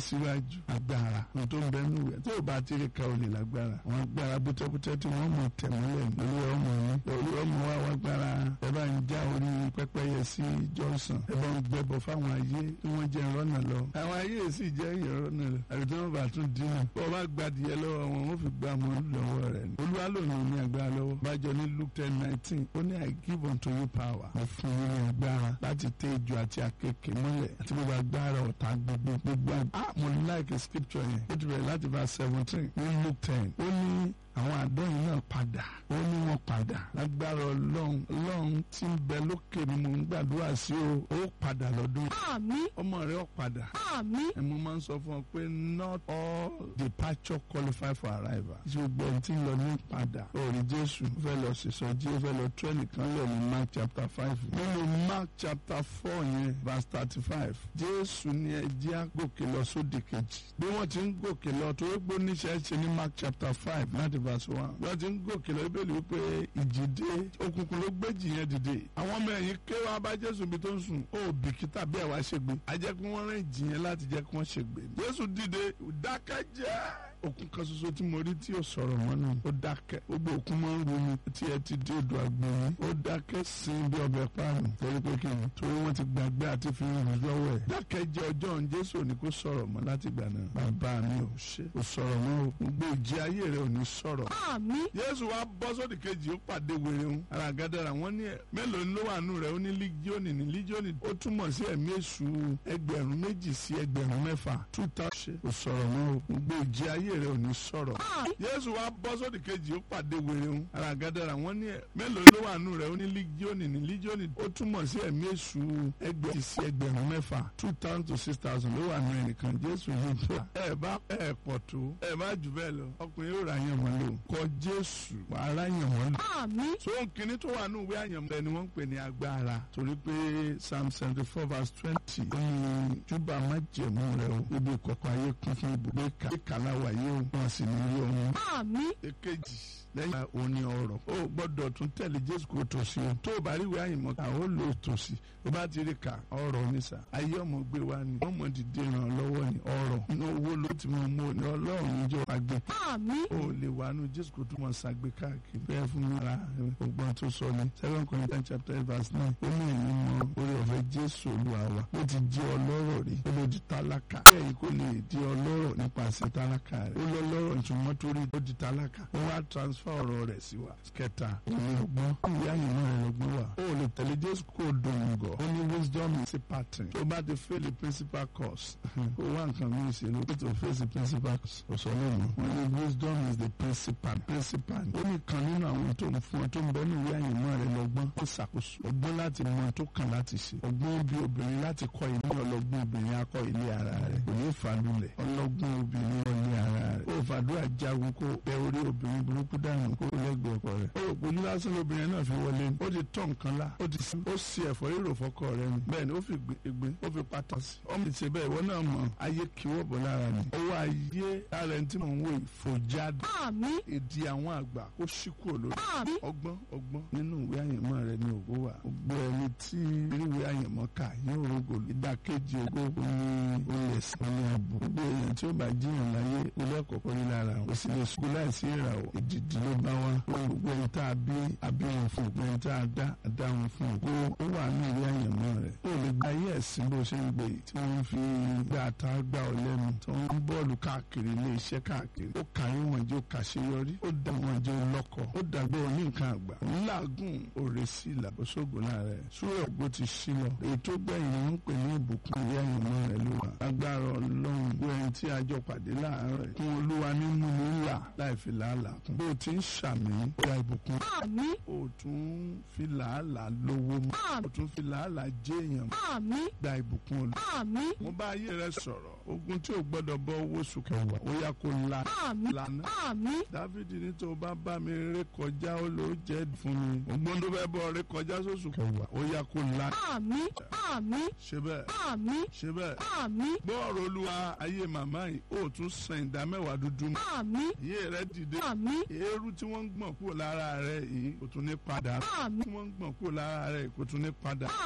síwájú agbára ohun tó ń bẹ nù rẹ̀ tó o bá ti rí ka olè lágbára àwọn agbára bútẹ́bútẹ́ tí wọ́n mọ̀ tẹ̀mọ́lẹ̀ ní olú ọmọ ní olú ọmọ wa wá gbára ẹ bá ń já orí pẹ́pẹ́yẹ sí Johnson ẹ bá ń gbẹbọ fáwọn ayé tí wọ́n jẹ́ ìrọ́nà lọ àwọn ayé sì jẹ́ ìrọ́nà lọ àbí tí wọ́n bá tún dín náà bọ́ bá gbadìyẹ lọ́wọ́ wọn wọ́n fi gbá mọ́ lọ́wọ́ rẹ̀ ni olúwa ló ní ní agbára lọ́wọ́ bájọ ní Luke ten nineteen ó ní I give unto you power mo fún yín ní agbára láti tẹ ejò àti àkekèé mọ́lẹ̀ àti gbogbo agbára ọ̀tá gbogbo gbogbo ah mo like scripture yẹn ó ti bẹ̀rẹ̀ láti verse seventeen ní Luke ten ó ní àwọn àdóyìn náà padà ó ní wọn padà lágbára ọlọ́run ọlọ́run tí ń bẹ lókè ni mò ń gbàdúrà sí o ó padà lọ́dún àmín ọmọ rẹ ó padà àmín ẹ mo máa ń sọ fún ọ pé not all departure qualify for arrival ṣé gbogbo ẹni tí ń lọ ní padà òòrì jésù ó fẹ́ lọ sísọjí ó fẹ́ lọ tú ẹnìkan lọ ní mark chapter five nínú mark chapter four yẹn verse thirty five jésù ní ẹ jẹ́ á gòkè lọ sódì kejì bí wọ́n ti ń gòkè lọ torí pé oníṣẹ́ ṣe ní mark chapter five láti verse one wọ́n ti ń gòkè lọ ibẹ̀ wípé ìjìdé òkùnkùn ló gbéjì yẹn dìde àwọn ọmọ ẹ̀yìn ké wá bá jésù bí tó ń sùn ó bìkítà bí ẹ̀ wá ṣègbè ajẹ́ kí wọ́n rìn jì yẹn láti jẹ́ kí wọ́n ṣègbè jésù dìde dákẹ́jẹ́ òkun kan ṣoṣo tí mo rí tí ò sọ̀rọ̀ mọ́ náà ó dákẹ́ gbogbo òkun máa ń ru mi tí ẹ ti dé odò àgbọ̀nrín ó dákẹ́ sin bí ọbẹ̀ páànù torí pé kí ni torí wọ́n ti gbàgbé àti fi rìn lọ́wọ́ ẹ̀ dákẹ́ jẹ́ ọjọ́ òun jésù ò ní kó sọ̀rọ̀ mọ́ láti gbà náà bàbá mi ò ṣe ò sọ̀rọ̀ mọ́ o gbogbo ìjì ayé rẹ̀ ò ní sọ̀rọ̀ àmín jésù wa bọ́ sódì kejì ó pàdé wèrè ń ara gádàrà wọ́n ní ẹ̀ mélòó ló wà nù rẹ̀ ó ní lígíọ́nì ní lígíọ́nì ó túmọ̀ sí ẹ̀mí èṣù ẹgbẹ̀rún méjì sí ẹgbẹ̀rún mẹ́fà two thousand ó sọ̀rọ̀ mọ́ o gbogbo ìjì ayé rẹ̀ ò ní sọ̀rọ̀ àmín jésù wa bọ́ sódì kejì ó pàdé wèrè ń ara gádàrà wọ́n ní ẹ̀ mélòó ló wà nù rẹ̀ ó ní lígíọ́nì ní lígíọ́nì ó túmọ̀ sí ẹ̀mí èṣù ẹgbẹ̀rún sí ẹgbẹ̀rún mẹ́fà two thousand to six thousand ló wà nù ẹnìkan jésù yìí tó ẹ bá ẹ pọ̀ tó ẹ má jù bẹ́ẹ̀ lọ ọkùnrin yóò ra yàn mọ́ lò kọ jésù wàá yàn mọ́ lò àmín so nkíní tó wà ní ìwé àyànmọ́ ni wọ́n ń pè ní agbára torí pé psalm seventy four verse twenty ó ní júbà má jẹ̀mú rẹ o ibi ìkọ̀kọ̀ ayé kún fún ibùgbé ká ìkàlà wáyé o wọn sì ní ilé ọ̀hún. àmín èkejì lẹ́yìn òní ọ̀rọ̀ o gbọ́dọ̀ tún tẹ̀lé jésù kó tòsí o tó o bá rí ìwé àyànmọ́ ká o lò tòsí o bá ti rí ká ọ̀rọ̀ oníṣà ayé ọmọ gbé wa ni ọmọ dìde ràn lọ́wọ́ ni ọ̀rọ̀ inú owó ló ti mọ mọ́ ni ọlọ́run níjọ àgbẹ̀ àmín o lè wà nù jésù kò tún mọ ṣàgbé káàkiri bẹ́ẹ̀ fún mi ara ọgbọ́n tó sọ ni seven Corinthians chapter eight verse nine ó ní èyí mọ orí ọ̀fẹ́ jésù olúwa wa ó ti di ọlọ́rọ̀ rí ó ló di tálákà bẹ́ẹ̀ yìí kò lè di ọlọ́rọ̀ nípasẹ̀ tálákà rẹ̀ ó lọ lọ́rọ̀ ìtumọ̀ torí ó di tálákà ó wá transfer ọ̀rọ̀ rẹ̀ sí wa kẹta òní ọgbọ́n ìwé àyìnbó rẹ̀ lọ́gbọ́n wa ó lè tẹ̀lé jésù kó o dùn gọ̀ ó ní wisdom is a pattern tó bá ti fail the principal course ó wá nǹkan mí ṣe ló tó face the principal course kò sọ lónìí wọ́n ní wisdom is the principal principal ó ní kan nínú àwọn tó ń fún ọ tó ń bẹ ní ìwé àyìnbó rẹ̀ lọ́gbọ́n ó ṣàkóso ọgbọ́n láti mọ tó kàn láti ṣe ọgbọ́n bí obìnrin láti kọ́ ilé ọlọ́gbọ́n obìnrin akọ́ ilé ara rẹ̀ kò ní fàdúlẹ̀ ọlọ́gbọ́n obìnrin ọlẹ́ ara rẹ̀ ó fàdúrà jagun kó bẹ orí obìnrin burúkú dànù kó lẹ́gbẹ̀ẹ́ ọkọ rẹ̀ ó rò pé ojú lásán lóbìnrin náà fi wọlé ni ó ti tọ́ nǹkan lá ó ti ó sì ẹ̀fọ́ rírò fọkọ rẹ̀ ni bẹ́ẹ̀ ni ó fi gbé ó fi pátá sí ọmọ ìṣe bẹ́ẹ̀ ìwọ náà mọ̀ ayé kí wọ́ bọ̀ lára ni owó ayé lára ẹni tí mò ń wò ìfòjáde àmín èdè àwọn àgbà ó ṣí kúrò lórí àmín ọgbọ́n ọgbọ́n nínú ìwé àyẹ̀mọ́ rẹ ní ògo wà gbogbo ẹni tí ìwé àyẹ̀mọ́ kà yóò rògbò ìdàkejì ògo ní olè sí ní ààbò gbogbo èèyàn tí ó bá jiyàn láyé olú ẹ̀kọ́kọ́ ní lára ó sì lè sùkú láìsí ìràwọ̀ ìdìdì ló bá wá gbogbo ẹni tá a bí àbí wọn fún gbogbo ẹni tá a dá a dá wọn fún ògo ó wà ní ìwé àyẹ̀mọ́ rẹ ó lè gba ayé ẹ̀sìn bó ṣe ń gbé tí wọ́n fi gbá ata gbá ọ lẹ́nu tí wọ́n ń bọ́ọ̀lù káàkiri ilé iṣẹ́ káàkiri ó kàrí wọn jẹ́ ó kàṣeyọrí ó dá wọn jẹ́ lọ́kọ̀ ó dàgbé òní nǹkan àgbà ńláàgùn òrè sí ìlàbọ̀sọ̀gbò láàrẹ̀ súrẹ̀ ògbó ti sí lọ èyí tó gbẹ̀yìn wọn ń pè ní ìbùkún ìwé àyànmọ́ rẹ̀ ló wà agbára ọlọ́run gbọ́ ẹni tí a jọ pàdé láàárọ̀ kún olúwa ní múni ńlá láì fi làálàá kún bó o ti ń ṣàmì gba ìbùkún àmín o tún fi làálàá lówó mọ́ o tún fi làálàá jẹ́ èèyàn mọ́ àmín gba ìbùkún olú àmín mo bá ayé rẹ sọ̀rọ̀ ogun tí o gbọ́dọ̀ bọ́ owó sùkẹ̀wà ó yá kó la àmín lànà àmín dávidi ní tó bá bá mi ré kọjá ó ló jẹ́ fún mi ògbón tó fẹ́ bọ́ ré kọjá sóṣù kẹwàá ó yá kó la àmín àmín ṣe bẹ́ẹ̀ àmín ṣe bẹ́ẹ̀ àmín gbọ́ọ̀rọ̀ olúwa ayé màmá yìí ó tún san ìdá mẹ́wàá dúdú mọ́ àmín ayé rẹ dìde àmín eérú tí wọ́n ń gbọ̀n kúrò lára rẹ yìí kò tún ní padà àmín tí wọ́n ń gbọ̀n kúrò lára rẹ kò tún ní padà